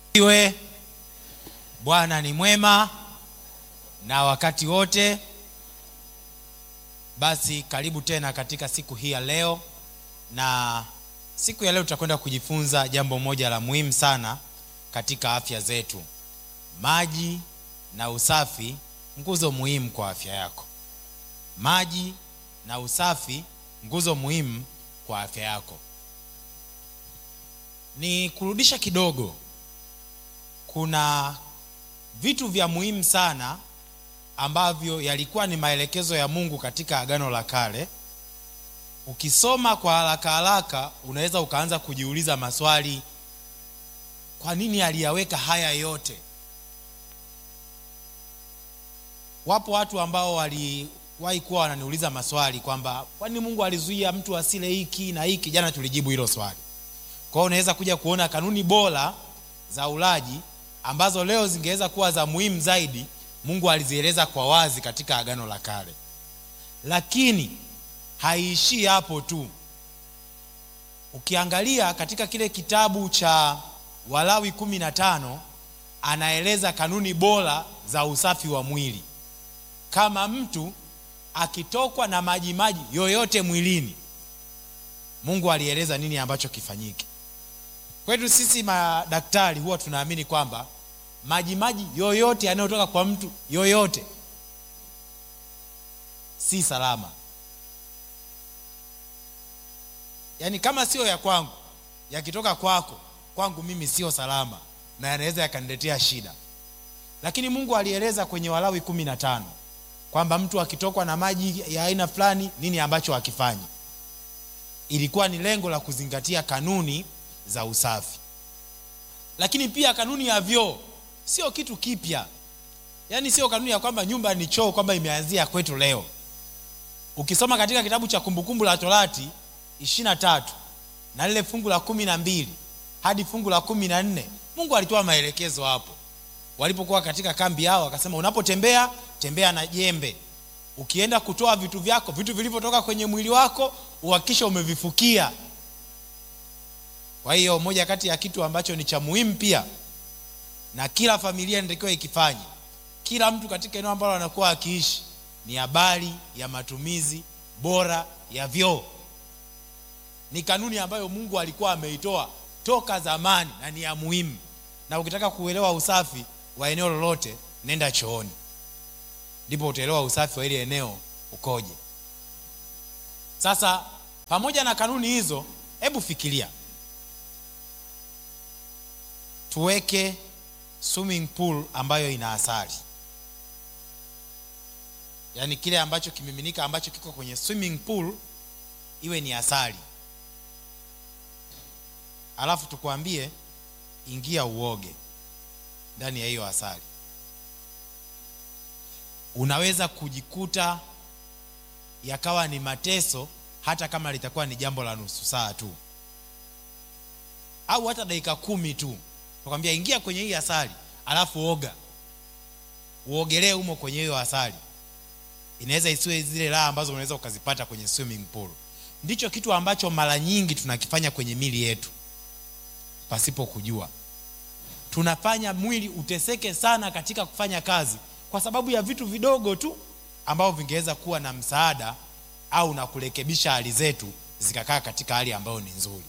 Iwe Bwana ni mwema na wakati wote. Basi karibu tena katika siku hii ya leo, na siku ya leo tutakwenda kujifunza jambo moja la muhimu sana katika afya zetu. Maji na usafi, nguzo muhimu kwa afya yako. Maji na usafi, nguzo muhimu kwa afya yako. Ni kurudisha kidogo, kuna vitu vya muhimu sana ambavyo yalikuwa ni maelekezo ya Mungu katika Agano la Kale. Ukisoma kwa haraka haraka, unaweza ukaanza kujiuliza maswali, kwa nini aliyaweka haya yote? Wapo watu ambao waliwahi kuwa wananiuliza maswali kwamba kwa nini Mungu alizuia mtu asile hiki na hiki. Jana tulijibu hilo swali. Kwa hiyo unaweza kuja kuona kanuni bora za ulaji ambazo leo zingeweza kuwa za muhimu zaidi, Mungu alizieleza kwa wazi katika Agano la Kale, lakini haiishii hapo tu. Ukiangalia katika kile kitabu cha Walawi kumi na tano anaeleza kanuni bora za usafi wa mwili. Kama mtu akitokwa na majimaji yoyote mwilini, Mungu alieleza nini ambacho kifanyike. Kwetu sisi madaktari huwa tunaamini kwamba majimaji yoyote yanayotoka kwa mtu yoyote si salama, yaani kama sio ya kwangu, yakitoka kwako, kwangu mimi sio salama na yanaweza yakaniletea shida. Lakini Mungu alieleza kwenye Walawi kumi na tano kwamba mtu akitokwa na maji ya aina fulani, nini ambacho akifanyi. Ilikuwa ni lengo la kuzingatia kanuni za usafi. Lakini pia kanuni ya vyoo sio kitu kipya, yaani sio kanuni ya kwamba nyumba ni choo kwamba imeanzia kwetu leo. Ukisoma katika kitabu cha Kumbukumbu la Torati ishirini na tatu na lile fungu la kumi na mbili hadi fungu la kumi na nne Mungu alitoa maelekezo hapo walipokuwa katika kambi yao, akasema unapotembea tembea na jembe, ukienda kutoa vitu vyako, vitu vilivyotoka kwenye mwili wako uhakikisha umevifukia. Kwa hiyo moja kati ya kitu ambacho ni cha muhimu pia na kila familia inatakiwa ikifanye, kila mtu katika eneo ambalo anakuwa akiishi, ni habari ya matumizi bora ya vyoo. Ni kanuni ambayo Mungu alikuwa ameitoa toka zamani na ni ya muhimu, na ukitaka kuelewa usafi wa eneo lolote, nenda chooni, ndipo utaelewa usafi wa ile eneo ukoje. Sasa pamoja na kanuni hizo, hebu fikiria tuweke swimming pool ambayo ina asali, yaani kile ambacho kimiminika ambacho kiko kwenye swimming pool iwe ni asali, alafu tukwambie ingia uoge ndani ya hiyo asali. Unaweza kujikuta yakawa ni mateso, hata kama litakuwa ni jambo la nusu saa tu au hata dakika kumi tu nakwambia ingia kwenye hii asali alafu oga, uogelee humo kwenye hiyo asali. Inaweza isiwe zile raha ambazo unaweza ukazipata kwenye swimming pool. Ndicho kitu ambacho mara nyingi tunakifanya kwenye mili yetu pasipo kujua. Tunafanya mwili uteseke sana katika kufanya kazi kwa sababu ya vitu vidogo tu ambavyo vingeweza kuwa na msaada au na kurekebisha hali zetu zikakaa katika hali ambayo ni nzuri.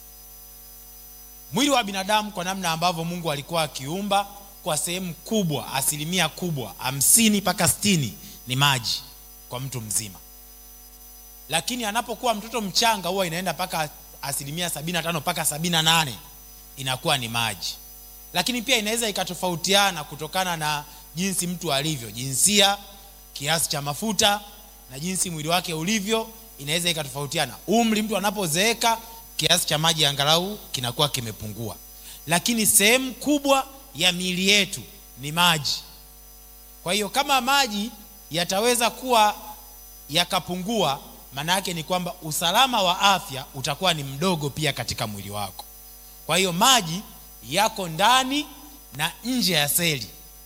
Mwili wa binadamu kwa namna ambavyo Mungu alikuwa akiumba, kwa sehemu kubwa, asilimia kubwa, hamsini mpaka sitini ni maji kwa mtu mzima, lakini anapokuwa mtoto mchanga huwa inaenda mpaka asilimia sabini na tano mpaka sabini na nane inakuwa ni maji. Lakini pia inaweza ikatofautiana kutokana na jinsi mtu alivyo, jinsia, kiasi cha mafuta na jinsi mwili wake ulivyo, inaweza ikatofautiana. Umri, mtu anapozeeka kiasi cha maji angalau kinakuwa kimepungua, lakini sehemu kubwa ya miili yetu ni maji. Kwa hiyo kama maji yataweza kuwa yakapungua, maana yake ni kwamba usalama wa afya utakuwa ni mdogo pia katika mwili wako. Kwa hiyo maji yako ndani na nje ya seli.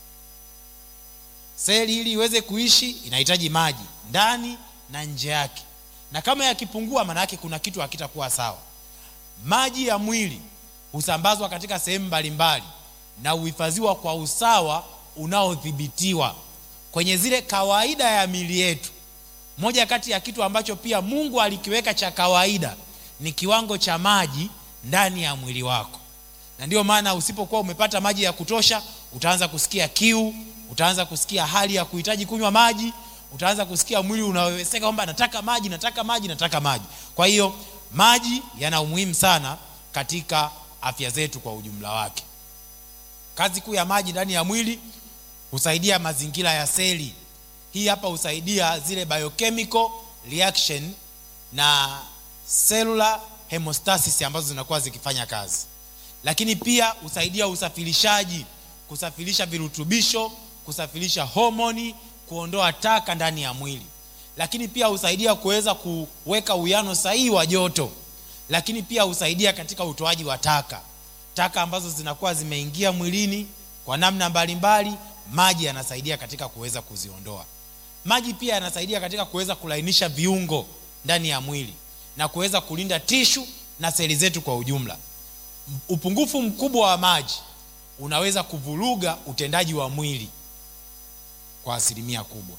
Seli ili iweze kuishi inahitaji maji ndani na nje yake, na kama yakipungua, maana yake kuna kitu hakitakuwa sawa. Maji ya mwili husambazwa katika sehemu mbalimbali na huhifadhiwa kwa usawa unaodhibitiwa kwenye zile kawaida ya mili yetu moja kati ya kitu ambacho pia mungu alikiweka cha kawaida ni kiwango cha maji ndani ya mwili wako na ndiyo maana usipokuwa umepata maji ya kutosha utaanza kusikia kiu utaanza kusikia hali ya kuhitaji kunywa maji utaanza kusikia mwili unaweweseka kwamba nataka maji nataka maji nataka maji kwa hiyo maji yana umuhimu sana katika afya zetu kwa ujumla wake kazi kuu ya maji ndani ya mwili husaidia mazingira ya seli hii hapa husaidia zile biochemical reaction na cellular hemostasis ambazo zinakuwa zikifanya kazi lakini pia husaidia usafirishaji kusafirisha virutubisho kusafirisha homoni kuondoa taka ndani ya mwili lakini pia husaidia kuweza kuweka uwiano sahihi wa joto lakini pia husaidia katika utoaji wa taka taka ambazo zinakuwa zimeingia mwilini kwa namna mbalimbali mbali, maji yanasaidia katika kuweza kuziondoa maji pia yanasaidia katika kuweza kulainisha viungo ndani ya mwili na kuweza kulinda tishu na seli zetu kwa ujumla upungufu mkubwa wa maji unaweza kuvuruga utendaji wa mwili kwa asilimia kubwa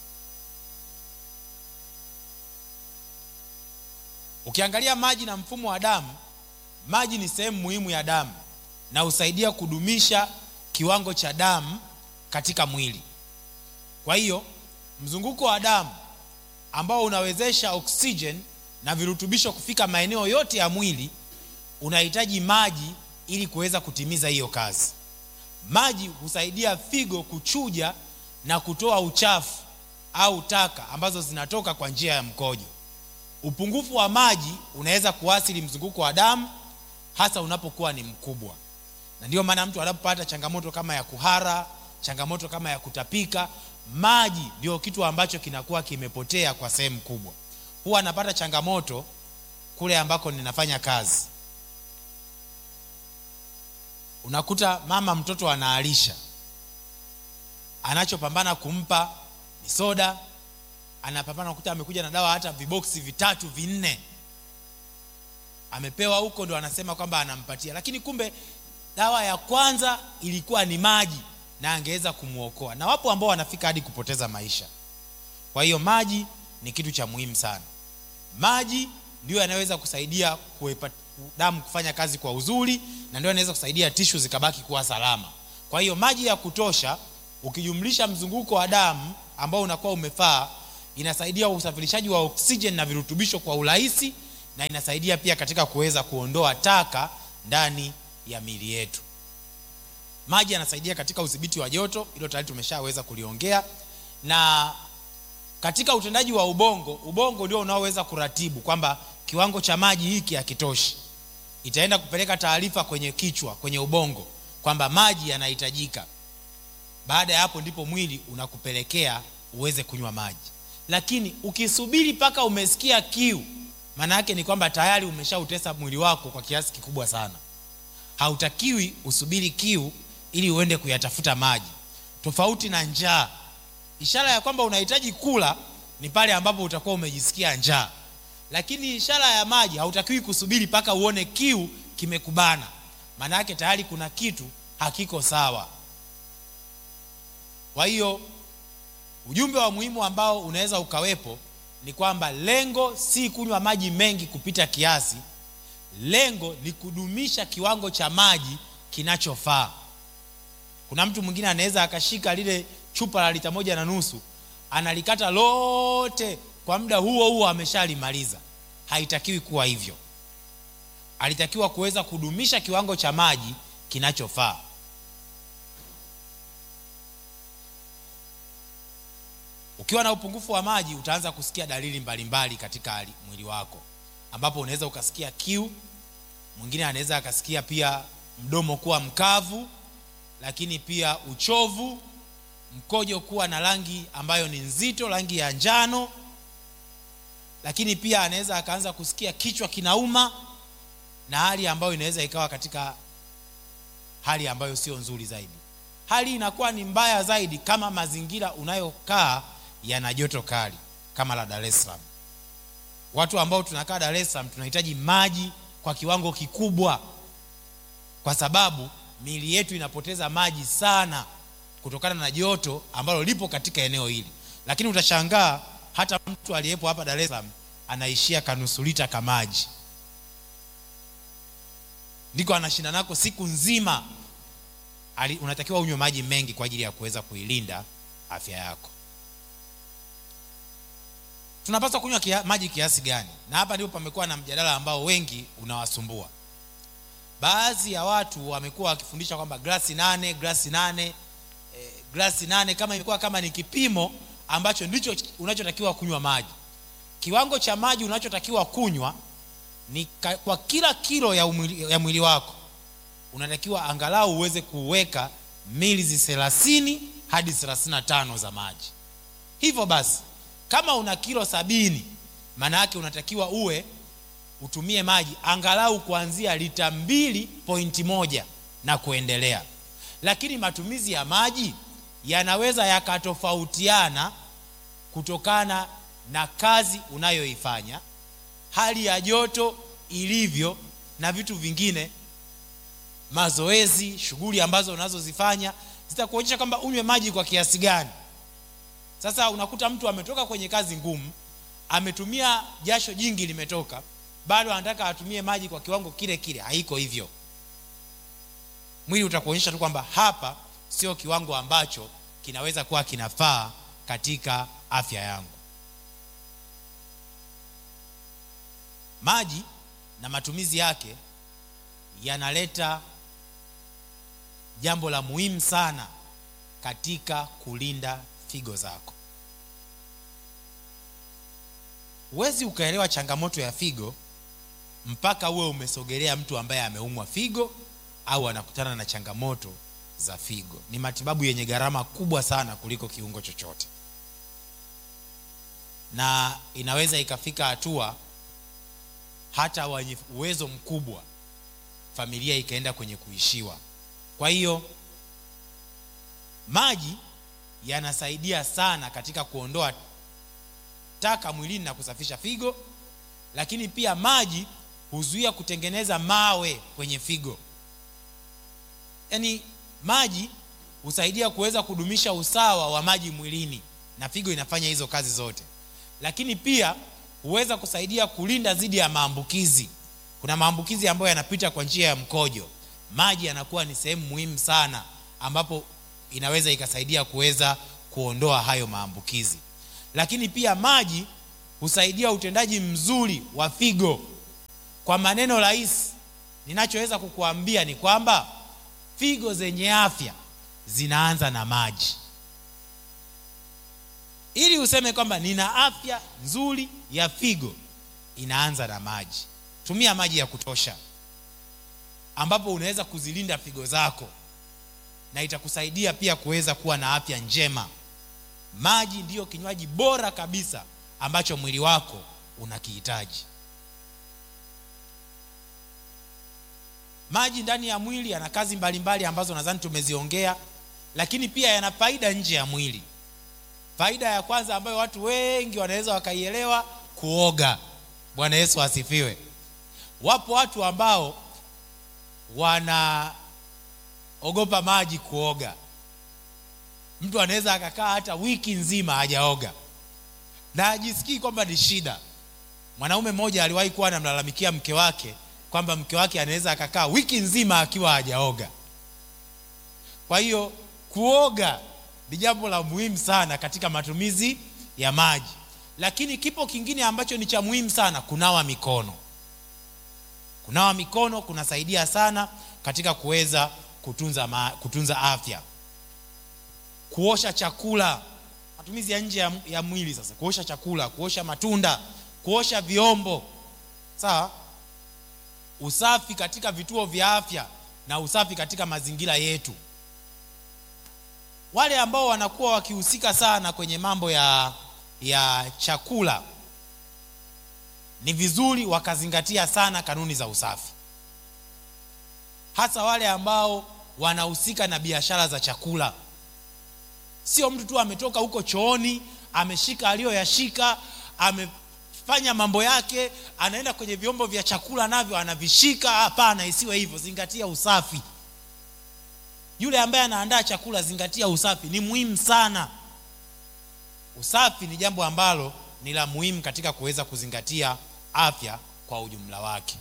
ukiangalia maji na mfumo wa damu maji ni sehemu muhimu ya damu na husaidia kudumisha kiwango cha damu katika mwili kwa hiyo mzunguko wa damu ambao unawezesha oxygen na virutubisho kufika maeneo yote ya mwili unahitaji maji ili kuweza kutimiza hiyo kazi maji husaidia figo kuchuja na kutoa uchafu au taka ambazo zinatoka kwa njia ya mkojo upungufu wa maji unaweza kuathiri mzunguko wa damu hasa unapokuwa ni mkubwa na ndiyo maana mtu anapopata changamoto kama ya kuhara changamoto kama ya kutapika maji ndio kitu ambacho kinakuwa kimepotea kwa sehemu kubwa huwa anapata changamoto kule ambako ninafanya kazi unakuta mama mtoto anaalisha anachopambana kumpa ni soda anapambana kukuta amekuja na dawa hata viboksi vitatu vinne amepewa huko ndo anasema kwamba anampatia lakini kumbe dawa ya kwanza ilikuwa ni maji na angeweza kumwokoa na wapo ambao wanafika hadi kupoteza maisha kwa hiyo maji ni kitu cha muhimu sana maji ndio yanaweza kusaidia kuepa, damu kufanya kazi kwa uzuri na ndio yanaweza kusaidia tishu zikabaki kuwa salama kwa hiyo maji ya kutosha ukijumlisha mzunguko wa damu ambao unakuwa umefaa inasaidia usafirishaji wa oksijeni na virutubisho kwa urahisi na inasaidia pia katika kuweza kuondoa taka ndani ya mili yetu maji yanasaidia katika udhibiti wa joto hilo tayari tumeshaweza kuliongea na katika utendaji wa ubongo ubongo ndio unaoweza kuratibu kwamba kiwango cha maji hiki hakitoshi itaenda kupeleka taarifa kwenye kichwa kwenye ubongo kwamba maji yanahitajika baada ya hapo ndipo mwili unakupelekea uweze kunywa maji lakini ukisubiri mpaka umesikia kiu maana yake ni kwamba tayari umeshautesa mwili wako kwa kiasi kikubwa sana hautakiwi usubiri kiu ili uende kuyatafuta maji tofauti na njaa ishara ya kwamba unahitaji kula ni pale ambapo utakuwa umejisikia njaa lakini ishara ya maji hautakiwi kusubiri mpaka uone kiu kimekubana maana yake tayari kuna kitu hakiko sawa kwa hiyo ujumbe wa muhimu ambao unaweza ukawepo ni kwamba lengo si kunywa maji mengi kupita kiasi lengo ni kudumisha kiwango cha maji kinachofaa kuna mtu mwingine anaweza akashika lile chupa la lita moja na nusu analikata lote kwa muda huo huo ameshalimaliza haitakiwi kuwa hivyo alitakiwa kuweza kudumisha kiwango cha maji kinachofaa ukiwa na upungufu wa maji utaanza kusikia dalili mbalimbali mbali katika mwili wako ambapo unaweza ukasikia kiu mwingine anaweza akasikia pia mdomo kuwa mkavu lakini pia uchovu mkojo kuwa na rangi ambayo ni nzito rangi ya njano lakini pia anaweza akaanza kusikia kichwa kinauma na hali ambayo inaweza ikawa katika hali ambayo sio nzuri zaidi hali inakuwa ni mbaya zaidi kama mazingira unayokaa yana joto kali kama la dar es salaam watu ambao tunakaa dar es salaam tunahitaji maji kwa kiwango kikubwa kwa sababu miili yetu inapoteza maji sana kutokana na joto ambalo lipo katika eneo hili lakini utashangaa hata mtu aliyepo hapa dar es salaam anaishia kanusu lita ka maji ndiko anashinda nako siku nzima Ali, unatakiwa unywe maji mengi kwa ajili ya kuweza kuilinda afya yako tunapaswa kunywa kia, maji kiasi gani na hapa ndipo pamekuwa na mjadala ambao wengi unawasumbua baadhi ya watu wamekuwa wakifundisha kwamba glasi nane glasi nane eh, glasi nane kama imekuwa kama ni kipimo ambacho ndicho unachotakiwa kunywa maji kiwango cha maji unachotakiwa kunywa ni ka, kwa kila kilo ya, umwili, ya mwili wako unatakiwa angalau uweze kuweka milizi 30 hadi 35 za maji hivyo basi kama una kilo sabini maana yake unatakiwa uwe utumie maji angalau kuanzia lita mbili pointi moja na kuendelea lakini matumizi ya maji yanaweza yakatofautiana kutokana na kazi unayoifanya hali ya joto ilivyo na vitu vingine mazoezi shughuli ambazo unazozifanya zitakuonyesha kwamba unywe maji kwa kiasi gani sasa unakuta mtu ametoka kwenye kazi ngumu ametumia jasho jingi limetoka bado anataka atumie maji kwa kiwango kile kile haiko hivyo mwili utakuonyesha tu kwamba hapa sio kiwango ambacho kinaweza kuwa kinafaa katika afya yangu maji na matumizi yake yanaleta jambo la muhimu sana katika kulinda figo zako huwezi ukaelewa changamoto ya figo mpaka uwe umesogelea mtu ambaye ameumwa figo au anakutana na changamoto za figo ni matibabu yenye gharama kubwa sana kuliko kiungo chochote na inaweza ikafika hatua hata wenye uwezo mkubwa familia ikaenda kwenye kuishiwa kwa hiyo maji yanasaidia sana katika kuondoa taka mwilini na kusafisha figo lakini pia maji huzuia kutengeneza mawe kwenye figo yaani maji husaidia kuweza kudumisha usawa wa maji mwilini na figo inafanya hizo kazi zote lakini pia huweza kusaidia kulinda dhidi ya maambukizi kuna maambukizi ambayo yanapita kwa njia ya mkojo maji yanakuwa ni sehemu muhimu sana ambapo inaweza ikasaidia kuweza kuondoa hayo maambukizi lakini pia maji husaidia utendaji mzuri wa figo kwa maneno rahisi ninachoweza kukuambia ni kwamba figo zenye afya zinaanza na maji ili useme kwamba nina afya nzuri ya figo inaanza na maji tumia maji ya kutosha ambapo unaweza kuzilinda figo zako na itakusaidia pia kuweza kuwa na afya njema maji ndiyo kinywaji bora kabisa ambacho mwili wako unakihitaji maji ndani ya mwili yana kazi mbalimbali mbali ambazo nadhani tumeziongea lakini pia yana faida nje ya mwili faida ya kwanza ambayo watu wengi wanaweza wakaielewa kuoga bwana yesu asifiwe wapo watu ambao wanaogopa maji kuoga mtu anaweza akakaa hata wiki nzima hajaoga na ajisikii kwamba ni shida mwanaume mmoja aliwahi kuwa anamlalamikia mke wake kwamba mke wake anaweza akakaa wiki nzima akiwa hajaoga kwa hiyo kuoga ni jambo la muhimu sana katika matumizi ya maji lakini kipo kingine ambacho ni cha muhimu sana kunawa mikono kunawa mikono kunasaidia sana katika kuweza kutunza, ma, kutunza afya kuosha chakula matumizi ya nje ya, ya mwili sasa kuosha chakula kuosha matunda kuosha vyombo sawa usafi katika vituo vya afya na usafi katika mazingira yetu wale ambao wanakuwa wakihusika sana kwenye mambo ya ya chakula ni vizuri wakazingatia sana kanuni za usafi hasa wale ambao wanahusika na biashara za chakula sio mtu tu ametoka huko chooni ameshika aliyoyashika amefanya mambo yake anaenda kwenye vyombo vya chakula navyo anavishika hapana isiwe hivyo zingatia usafi yule ambaye anaandaa chakula zingatia usafi ni muhimu sana usafi ni jambo ambalo ni la muhimu katika kuweza kuzingatia afya kwa ujumla wake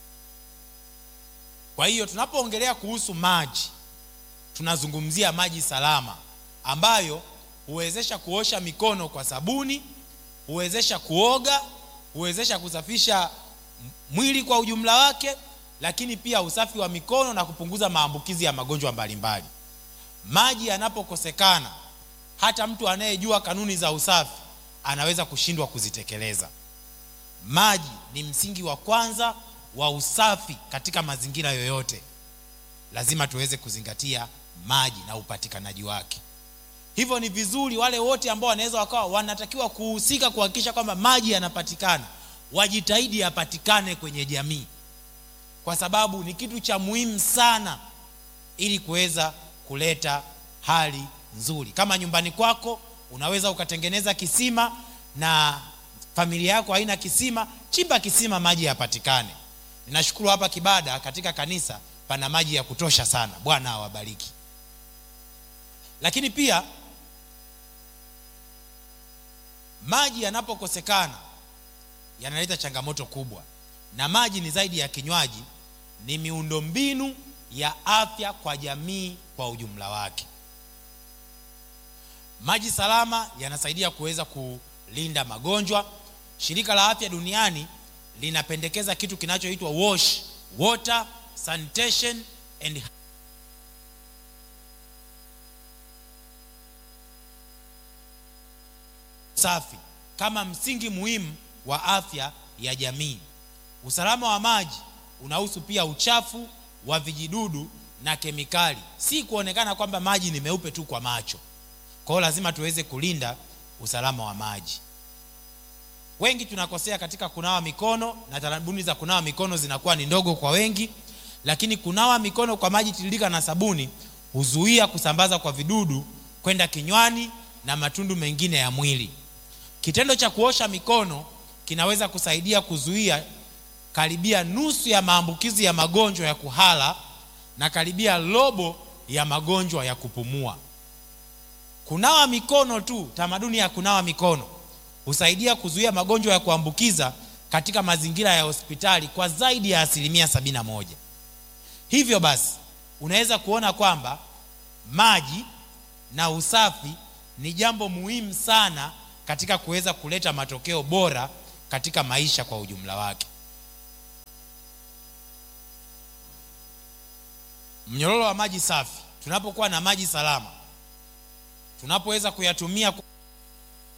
kwa hiyo tunapoongelea kuhusu maji tunazungumzia maji salama ambayo huwezesha kuosha mikono kwa sabuni huwezesha kuoga huwezesha kusafisha mwili kwa ujumla wake lakini pia usafi wa mikono na kupunguza maambukizi ya magonjwa mbalimbali maji yanapokosekana hata mtu anayejua kanuni za usafi anaweza kushindwa kuzitekeleza maji ni msingi wa kwanza wa usafi katika mazingira yoyote lazima tuweze kuzingatia maji na upatikanaji wake hivyo ni vizuri wale wote ambao wanaweza wakawa wanatakiwa kuhusika kuhakikisha kwamba maji yanapatikana wajitahidi yapatikane kwenye jamii kwa sababu ni kitu cha muhimu sana ili kuweza kuleta hali nzuri kama nyumbani kwako unaweza ukatengeneza kisima na familia yako haina kisima chimba kisima maji yapatikane ninashukuru hapa kibada katika kanisa pana maji ya kutosha sana bwana awabariki lakini pia maji yanapokosekana yanaleta changamoto kubwa na maji ni zaidi ya kinywaji ni miundombinu ya afya kwa jamii kwa ujumla wake maji salama yanasaidia kuweza kulinda magonjwa shirika la afya duniani linapendekeza kitu kinachoitwa wash water sanitation and safi kama msingi muhimu wa afya ya jamii usalama wa maji unahusu pia uchafu wa vijidudu na kemikali si kuonekana kwamba maji ni meupe tu kwa macho kwa hiyo lazima tuweze kulinda usalama wa maji wengi tunakosea katika kunawa mikono na tarabuni za kunawa mikono zinakuwa ni ndogo kwa wengi lakini kunawa mikono kwa maji tiririka na sabuni huzuia kusambaza kwa vidudu kwenda kinywani na matundu mengine ya mwili kitendo cha kuosha mikono kinaweza kusaidia kuzuia karibia nusu ya maambukizi ya magonjwa ya kuhala na karibia robo ya magonjwa ya kupumua kunawa mikono tu tamaduni ya kunawa mikono husaidia kuzuia magonjwa ya kuambukiza katika mazingira ya hospitali kwa zaidi ya asilimia 71 hivyo basi unaweza kuona kwamba maji na usafi ni jambo muhimu sana katika kuweza kuleta matokeo bora katika maisha kwa ujumla wake mnyororo wa maji safi tunapokuwa na maji salama tunapoweza kuyatumia